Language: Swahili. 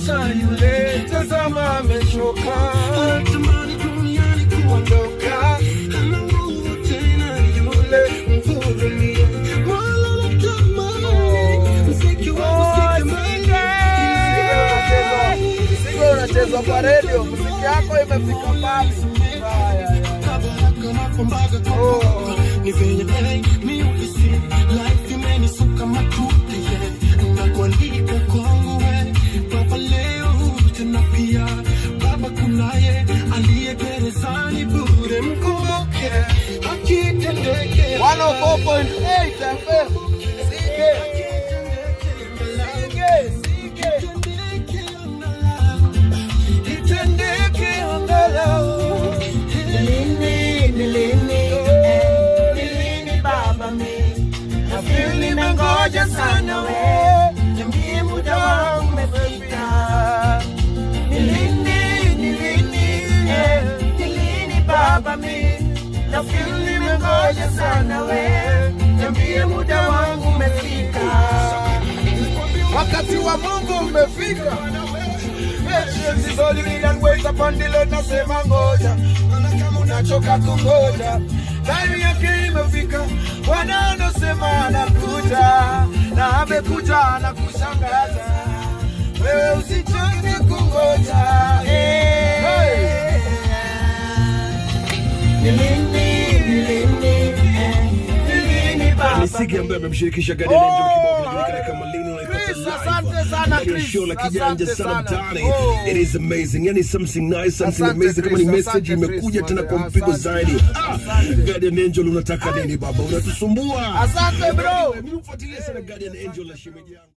Acha yule, tazama amechoka. Ondoka, yule mhurumie. Muziki unachezwa kwa redio, muziki yako imefika mbali. Haya, haya. Oh. Ni venye hey, mi uhisi life imenisuka matuti yeah. na kuandika kwangu we baba leo tena pia baba kunaye aliye gerezani bure mkumbuke akitendeke 104.8 FM. Sige. Sige, sige. Itendeke angalau. Nilini, nilini, eh, nilini baba mi Nafeel nimengoja sana we Niambie muda wangu umefika Nilini, nilini, eh, nilini baba mi Nafeel nimengoja sana we Niambie muda wangu umefika wakati wa Mungu umefika. Patience is all you need and wait upon the Lord. Nasema ngoja, maana kama unachoka kungoja, time yake imefika. Bwana anasema anakuja, na amekuja anakushangaza. Wewe usichoke kungoja. Hey. Nilini, nilini, eh, nilini baba ni Sigi ambaye amemshirikisha Guardian Angel kibao kinajulikana kama Lini unaipata Chris, live. asante sana, Ndani ya Chris. show la kijanja Asante sana sana. mtaani. Oh. It is amazing. Yani something nice, something Asante, amazing kama ni Chris. message Asante, imekuja Chris, tena kwa asante. mpigo zaidi. Ah, Asante. Guardian Angel unataka nini baba? Unatusumbua. Asante bro. Mimi hufuatilia sana Guardian Angel la shemeji yangu.